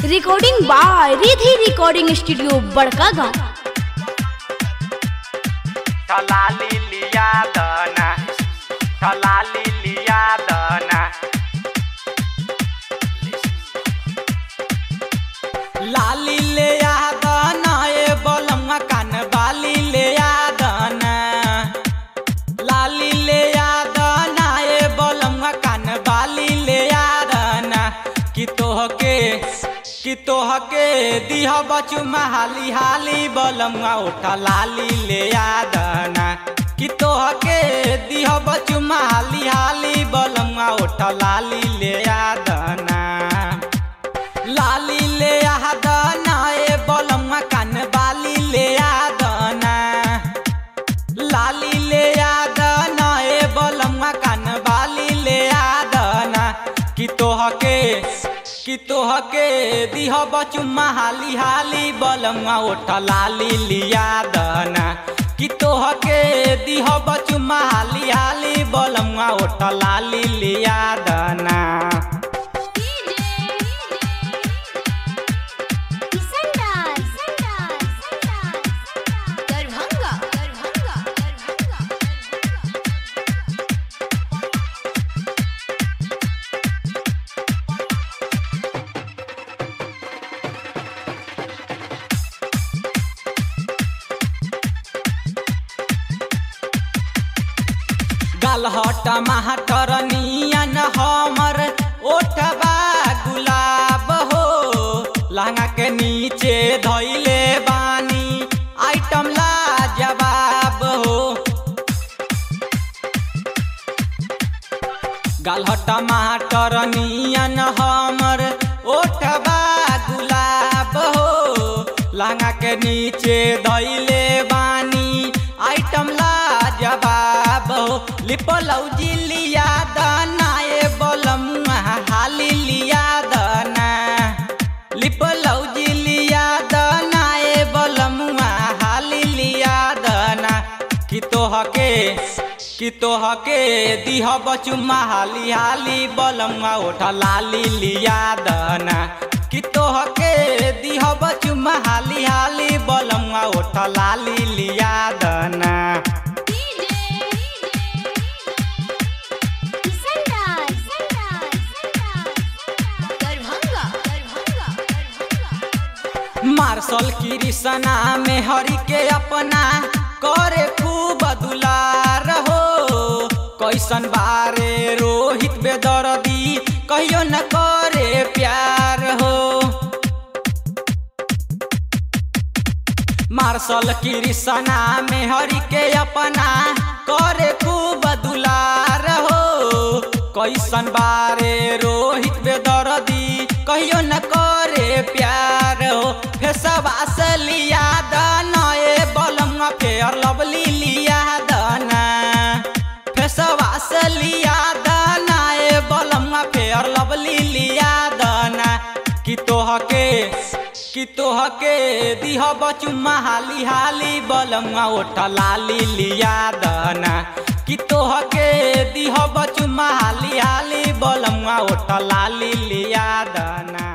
recording by Ridhi recording studio बड़का गांव ठलाली लिया दना ठलाली लिया दना लाली ले आ दना ए बलमा कान बाली ले आ दना लाली ले आ दना ए बलमा कान बाली ले आ दना कि तोहके कि तोहके दिह बचुमा हाली हाली बलमा उठा लाली ले आ दना कि तोहके दिह बचुमा हाली हाली बलमा उठा लाली ले आ दना लाली ले आ दना ए बलमा कान बाली ले आ दना लाली ले आ दना ए बलमा कान बाली ले आ दना कि तोहके कि तोहके दिह बचुमा हाली हाली बलमा उठ लाली लिया दना कि तोहके दिह बचुमा हाली हाली बलमा उठ लाली लिया दना गलहट महटर नियन हमर ओठबा गुलाब हो लहंगा के नीचे धैले बानी आइटम ला जवाब हो गलहट महटर नियन हमर ओठबा गुलाब हो लहंगा के नीचे धैले बानी आइटम ला जवाब हो लिपलौजी लिया दाना ए बलमुआ हाली लिया दाना लिपलौजी लिया दाना ए बलमुआ हाली लिया दाना कि तोहके कि तोहके दिह बचुमा हाली हाली बलमुआ उठा लाली लिया दाना कि तोहके दिह बचुमा हाली हाली बलमुआ उठा लाली लिया दाना मार्शल कृष्णा में हरि के अपना करे खूब दुलार हो कैसन बारे रोहित बेदर्दी कहियो न करे प्यार हो मार्शल कृष्णा में हरि के अपना करे खूब दुलार हो कैसन बारे रोहित बेदर्दी कहियो न करे प्यार हो फेसवा से लिया दाना ए बलमा फेयर लवली लिया दाना फेसवा से लिया दाना ए बलमा फेयर लवली लिया दाना कि तोहके कि तोहके दिह बचुमा हाली हाली बलमा उठ लाली लिया दाना कि तोहके दिह बचुमा हाली हाली बलमा उठ लाली लिया दाना